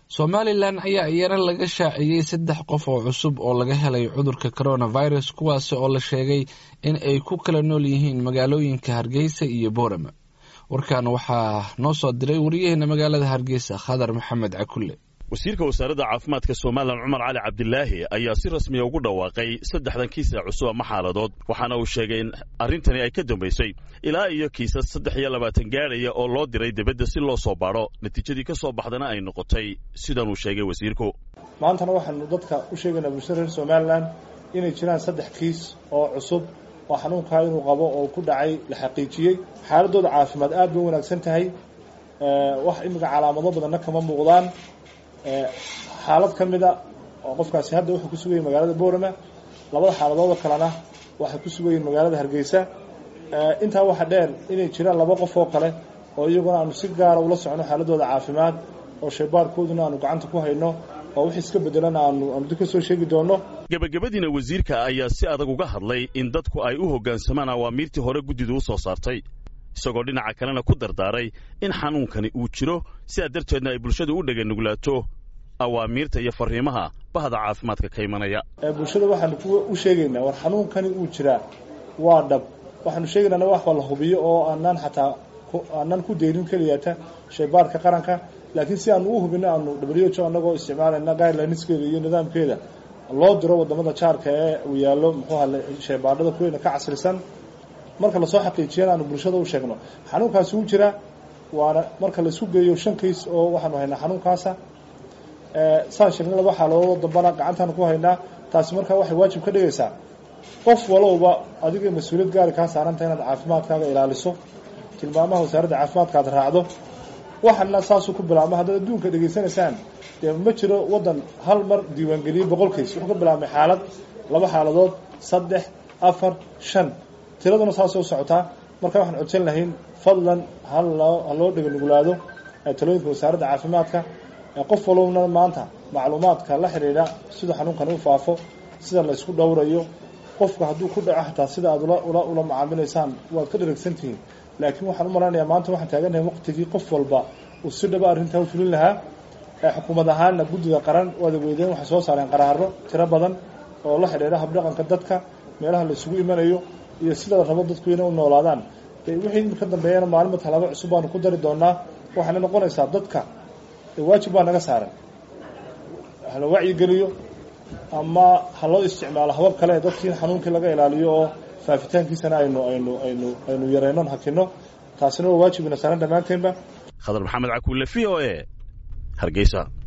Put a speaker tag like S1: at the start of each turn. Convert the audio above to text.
S1: somalilan ayaa iyana laga shaaciyey saddex qof oo cusub oo laga helay cudurka coronavirus kuwaasi oo la sheegay in ay ku kala nool yihiin magaalooyinka hargeysa iyo boorama warkan waxaa noo soo diray wariyaheena magaalada hargeysa khadar maxamed cakulle
S2: wasiirka wasaaradda caafimaadka somalilan cumar cali cabdilaahi ayaa si rasmiya ugu dhawaaqay saddexdan kiis ee cusub ama xaaladood waxaana uu sheegay in arrintani ay ka dambaysay ilaa iyo kiisas saddex iyo labaatan gaadhaya oo loo diray dibadda si loo soo baadho natiijadii ka soo baxdana ay noqotay sidanuu sheegay wasiirku
S3: maantana waxaanu dadka u sheegaynaa bulshada reer somalilan inay jiraan saddex kiis oo cusub oo xanuunkaa inuu qabo oo ku dhacay la xaqiijiyey xaaladooda caafimaad aad bay u wanaagsan tahay wax imika calaamado badanna kama muuqdaan xaalad ka mida oo qofkaasi hadda wuxuu ku sugayay magaalada boorama labada xaaladoodoo kalena waxay ku sugayiin magaalada hargeysa intaa waxaa dheer inay jiraan laba qof oo kale oo iyaguna aanu si gaara ula socono xaaladooda caafimaad oo shaybaarkooduna aanu gacanta ku hayno oo wix iska bedelana aanu aanu dib ka soo sheegi doono
S2: gebagabadiina wasiirka ayaa si adag uga hadlay in dadku ay u hoggaansamaan awaamiirtii hore guddidu u soo saartay isagoo dhinaca kalena ku dardaaray in xanuunkani uu jiro sidaa darteedna ay bulshadu u dheganuglaato awaamiirta iyo fariimaha bahda caafimaadka ka imanaya
S3: bulshada waxaanu u sheegaynaa war xanuunkani uu jiraa waa dhab waxaanu sheegaynaa waxba la hubiyo oo aanaan xataa aanan ku deyrin keliyata shaybaarka qaranka laakiin si aanu u hubino aanu w anagoo isticmaalayna guidelineskeeda iyo nidaamkeeda loo diro wadamada jaarka ee uu yaallo muxuuha shaybaadhada kuweyna ka casrisan marka lasoo xaqiijiyana aanu bulshada u sheegno xanuunkaasi wuu jiraa waana marka laisku geeyo shan kays oo waxaanu haynaa xanuunkaasa saan sheegnay laba xaaladood dambana gacantaanu ku haynaa taasi markaa waxay waajib ka dhigaysaa qof walowba adiga mas-uuliyad gaari kaa saaranta inaad caafimaadkaaga ilaaliso tilmaamaha wasaaradda caafimaadka aad raacdo waxana saasuu ku bilaabma haddaad adduunka dhegaysanaysaan dee ma jiro waddan hal mar diiwaangeliyey boqol kays wuxuu ka bilaabmay xaalad laba xaaladood saddex afar shan tiraduna saasoo socotaa marka waxaan codsan lahayn fadlan haloo ha loo dheganuglaado talooyinka wasaaradda caafimaadka qof walowna maanta macluumaadka la xidhiidha sida xanuunkani u faafo sida la isku dhowrayo qofka hadduu ku dhaco xataa sida aad ula ula macaamilaysaan waad ka dharagsantihiin laakiin waxaan u malaynayaa maanta waxaan taaganahay waqtigii qof walba uu si dhaba arrintaa u fulin lahaa xukuumad ahaanna guddida qaran waada weydeen waxay soo saareen qaraaro tiro badan oo la xidhiidha habdhaqanka dadka meelaha la isugu imanayo iyo sida la rabo dadku inay u noolaadaan wixii ka dambeeyana maalinba talaabo cusub baanu ku dari doonaa waxayna noqonaysaa dadka waajib baa naga saaran hala wacyigeliyo ama ha loo isticmaalo habab kale ee dadkii xanuunkii laga ilaaliyo oo faafitaankiisana aynu aynu aynu aynu yaraynon hakino taasina waa waajibina saaran dhammaanteynba
S2: khadar maxamed cakuule v o e hargeysa